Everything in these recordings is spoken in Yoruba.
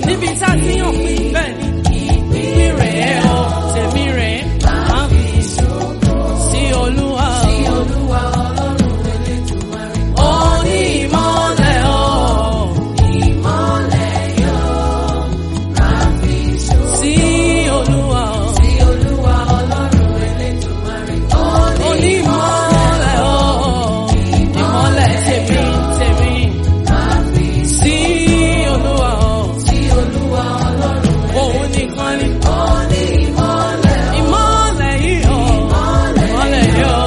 níbi tá a ti yàn pín bẹ́ẹ̀ ni ìpín rẹ̀ ọ́ tèmi rẹ̀ máa fi sí olúwa ó ní ìmọ̀lẹ̀ ọ́ sí olúwa ó ní ìmọ̀lẹ̀ ọ́ ìmọ̀lẹ̀ tèmi tèmi sí olúwa ọ́ òun nìkan ni. Ìmọ́lẹ̀ yìí ọ̀, ìmọ́lẹ̀ yìí ọ̀.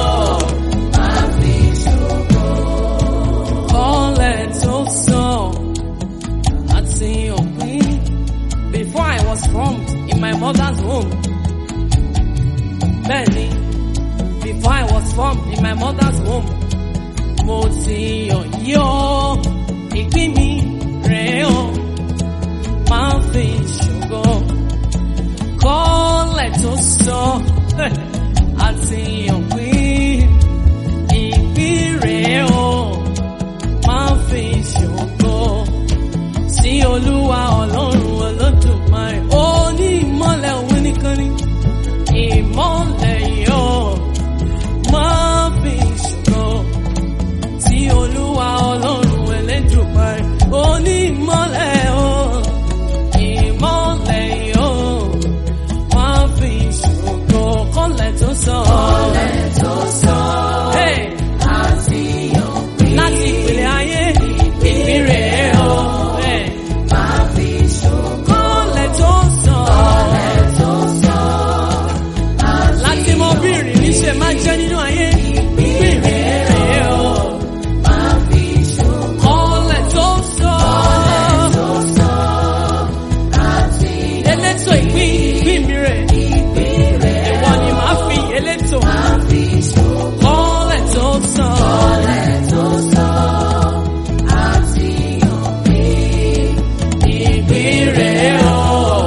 Kọ́lẹ̀ tó sàn àti òpin. Before I was formed in my mother's womb. Bẹ́ẹ̀ni, before I was formed in my mother's womb. Mo ti yàn yí ọ́, ìpín mi rẹ̀ ọ́, máa ń fi ṣògo kọ́lẹ̀ tó sọ àti òpin ìpín rẹ̀ o máa ń fi ṣògo sí olúwa ọlọ́run olódùmarè ó ní ìmọ́lẹ̀ òun nìkan ni ìmọ́lẹ̀ yóò máa ń fi ṣògo sí olúwa ọlọ́run elédùmarè ó ní ìmọ́lẹ̀ o ìmọ́lẹ̀ yóò máa fi ṣògo kọ́lẹ̀ tó sọ. Hey! láti ìpìlẹ̀ ayé ìpínrẹ̀ o. Hey! kọ́lẹ̀ tó sọ. láti mọ bí ìrìn ṣe máa jẹ́ nínú ayé ìpínrẹ̀ o. kọ́lẹ̀ tó sọ. elétò ìpín ìpín mi rẹ̀. ìwọ ni màá fi elétò. kọ́lẹ̀ tó sọ. ìpín rẹ̀ o.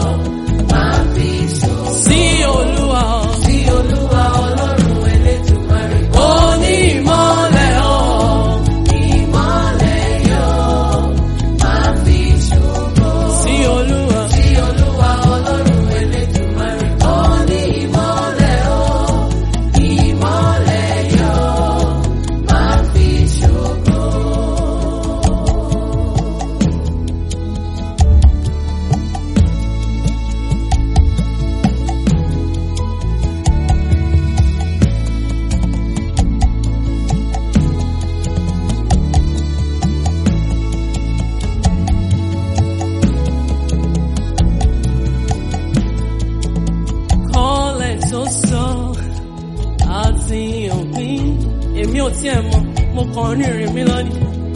sí olúwa o. ó ní ìmọ́lẹ̀ o. sí olúwa. kọ́lẹ̀ tó sọ àti òpin. Èmi ò tiẹ̀ mọ̀, mo kàn ń rìnrìn mi lọ́nìí.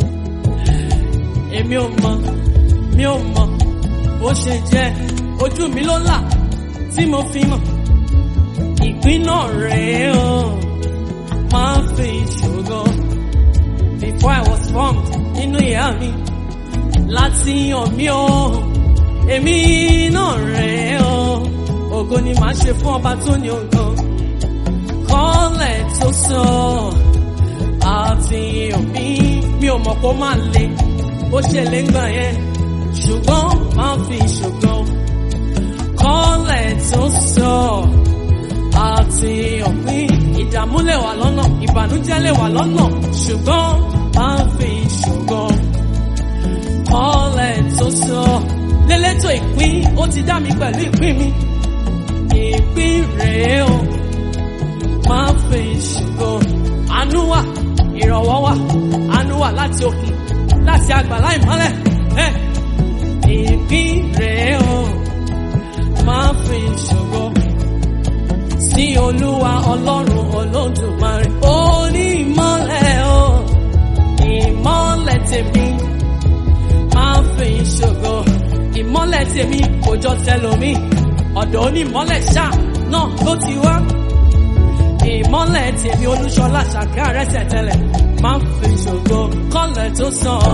Èmi ò mọ̀, mi ò mọ̀, bó ṣe jẹ́ ojú mi ló là tí mo fi mọ̀. Ìpín náà rèé o, máa ń fi ìṣòro. Before I was formed nínú ìyá mi, láti yàn mí o, èmi náà rèé o ògo ni màá ṣe fún ọba tó ní ògo kọ́lẹ̀ tó sọ àti òbí mi ò mọ̀ kó máa le ó ṣe lè gbà yẹn ṣùgbọ́n máa fi ṣògo kọ́lẹ̀ tó sọ àti òbí ìdààmú lè wà lọ́nà ìbànújẹ́ lè wà lọ́nà ṣùgbọ́n máa fi ṣògo kọ́lẹ̀ tó sọ lélẹ́tò ìpín ó ti dá mi pẹ̀lú ìpín mi ìpín rèé o máa fi ṣògo àánú wà ìrànwọ́ wà àánú wà láti òkè láti àgbàlá ìmọ́lẹ̀ ẹ ìpín rèé o máa fi ṣògo sí olúwa ọlọ́run olódùmarè ó ní ìmọ́lẹ̀ o ìmọ́lẹ̀ tèmi máa fi ṣògo ìmọ́lẹ̀ tèmi kò jọ tẹlòmíì ọ̀dọ̀ onímọ́lẹ̀ ṣá náà ló ti wá. ìmọ́lẹ̀ tèmi olúṣọlá ṣàkà rẹ́sẹ̀ tẹ́lẹ̀ máa ń fi ṣògo kọ́lẹ̀ tó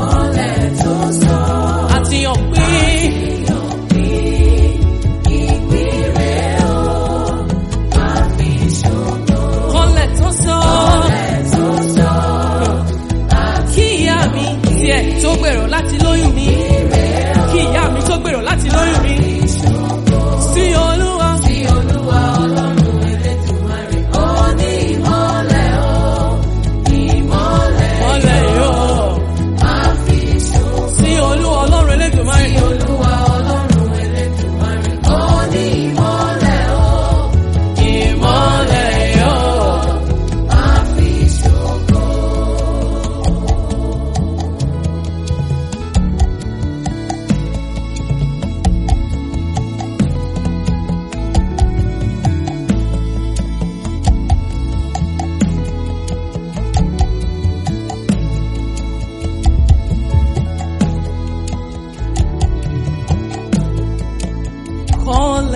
sàn. àti ọ̀pìn. kọ́lẹ̀ tó sàn. kí ìyá mi tiẹ̀ tó gbèrò láti lóyún mi. kí ìyá mi tó gbèrò láti lóyún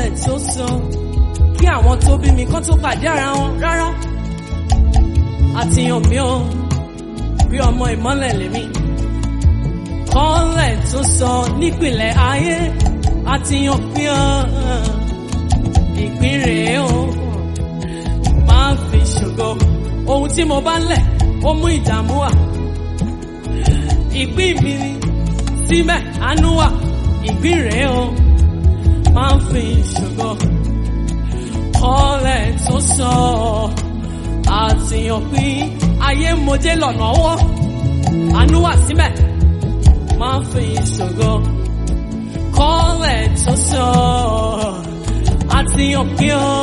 ìmọ́lẹ̀ tó sọ kí àwọn tó bí mi kán tó pàdé ara wọn rárá àtìyàn mi ò bí ọmọ ìmọ́lẹ̀ lèmi kọ́lẹ̀ tó sọ nípìnlẹ̀ ayé àtìyàn mi ò ìpín rèé o máa fi ṣògo ohun tí mo bá lẹ̀ ó mú ìdààmú wá ìpín mi ni síbẹ̀ àánú wà ìpín rèé o máa fi ṣògo kọ́lẹ̀ tó sọ àtìyàn pín ayé mojé lọ́nà ọwọ́ àánú wà síbẹ̀ máa fi ṣògo kọ́lẹ̀ tó sọ àtìyàn pín ọ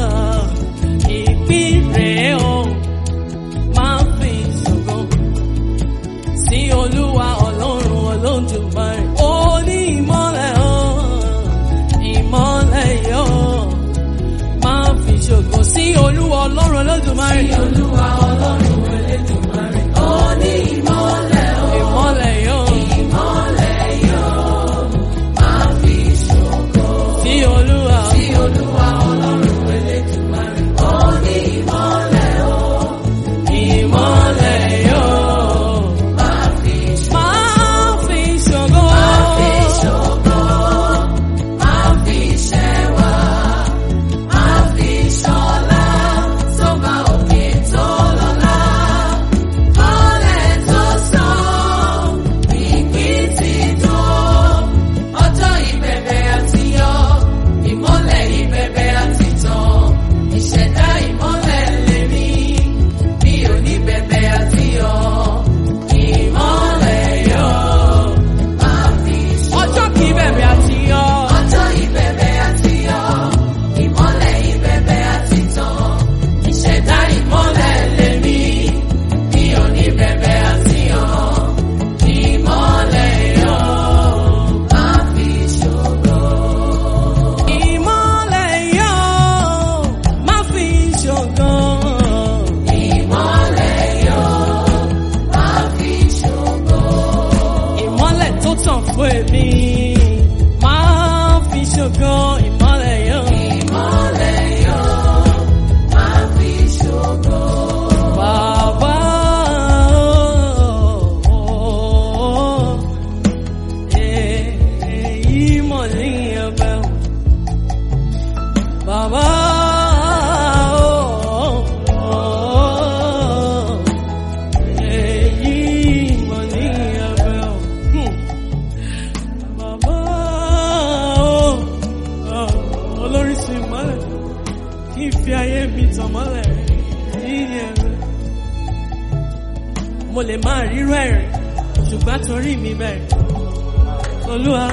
ìpín rèé o máa fi ṣògo sí olúwa ọlọ́run olódùmarè ó ní ìmọ́lẹ̀ o ìmọ́lẹ̀ yóò máa fi ṣògo sí olúwa ọlọ́run olódùmarè. Sí Olúwa Ọlọ́run Elédùmarè. Ó ní ìmọ́lẹ̀ o. ìmọ́lẹ̀ yóò Ìmọ́lẹ̀ yóò máa fi ṣògo. sí olúwa. Sí Olúwa Ọlọ́run Elédùmarè. Ó ní ìmọ́lẹ̀ o. ìmọ́lẹ̀ yóò Máa fi ṣògo. máa fi ṣògo. Máa fi ṣògo. Máa fi ṣẹwà. Máa fi ṣọlá. Tó bá òkè tó lọ́lá. Kọ́lẹ̀ tó sàn. Ìpín ti tó. Ọjọ́ ìbẹ̀bẹ̀ àti yọ. Ìmọ́lẹ̀ ìbẹ̀bẹ̀ àti tàn. Ìṣẹ̀dá ìmọ́lẹ̀ lèmi. Mi ò ní bẹ̀bẹ̀ àti yọ. Ìmọ́lẹ̀ yọ. Máa fi ṣògo. ọjọ́ kìí bẹ̀rẹ̀ àti yọ. Ọjọ́ ìbẹ̀bẹ̀ àti yọ, ìmọ́lẹ̀ ìbẹ̀bẹ̀ àti tàn, ìṣẹ̀dá ìmọ́lẹ̀ lèmi, mi ò ní bẹ̀bẹ̀ àti yọ, ìmọ́lẹ̀ yọ, máa fi ṣògo. ìmọ́lẹ̀ yóò máa fi ṣògo. Ìmọ́lẹ̀ yọ, máa fi ṣògo. ìmọ́lẹ̀ tó tàn fún èmi máa fi ṣògo. ìmọ́lẹ̀ yóò. Ìmọ́lẹ̀ yọ, máa fi ṣògo. Bàbá o, èyí mọ̀ ní ẹ̀bẹ̀ o. Bàbá o, èyí mọ̀ ní ẹ̀bẹ̀ o. Hmm. Bàbá o, olóríṣi ìmọ́lẹ̀ kí n fi ayé mi tàn mọ́lẹ̀ yìí ni ẹ̀rọ. Mo lè máa rírú ẹ̀rìn, ṣùgbọ́n torí mi bẹ̀rẹ̀. Olúwa,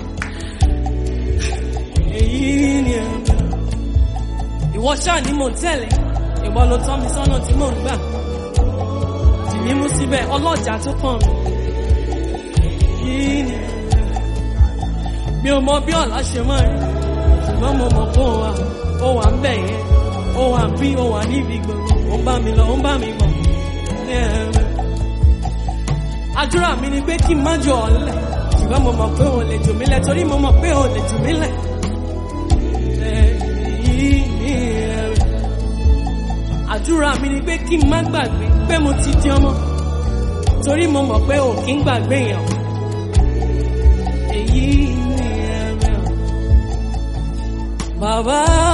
èyí ni ẹ̀rọ. Ìwọ ṣáà ni mò ń tẹ̀lé, ìwọ ló tọ́ mi sọ́nà tí mò ń gbà. Dìmí mú síbẹ̀, ọlọ́jà tó kàn mí. Yìí ni ẹ̀rọ. Mi ò mọ bí ọ̀la ṣe máa rí, ṣùgbọ́n mo mọ̀ pé ó wà, ó wà ń bẹ̀ yẹn, ó wà bí, ó wà níbi gbogbo, ó ń bá mi lọ, ó ń bá mi bọ̀. Ní ẹ̀rọ. Àdúrà mi ni pé kí n má jọ ọ̀lẹ, ṣùgbọ́n mo mọ̀ pé òun lè jù mí lẹ̀, torí mo mọ̀ pé òun lè jù mí lẹ̀. Èyí ni ẹ̀rọ. Àdúrà mi ni pé kí n má gbàgbé pé mo ti di ọmọ, torí mo mọ̀ pé ò kí ń gbàgbé yẹn. Èyí ni ẹ̀rọ. Bàbá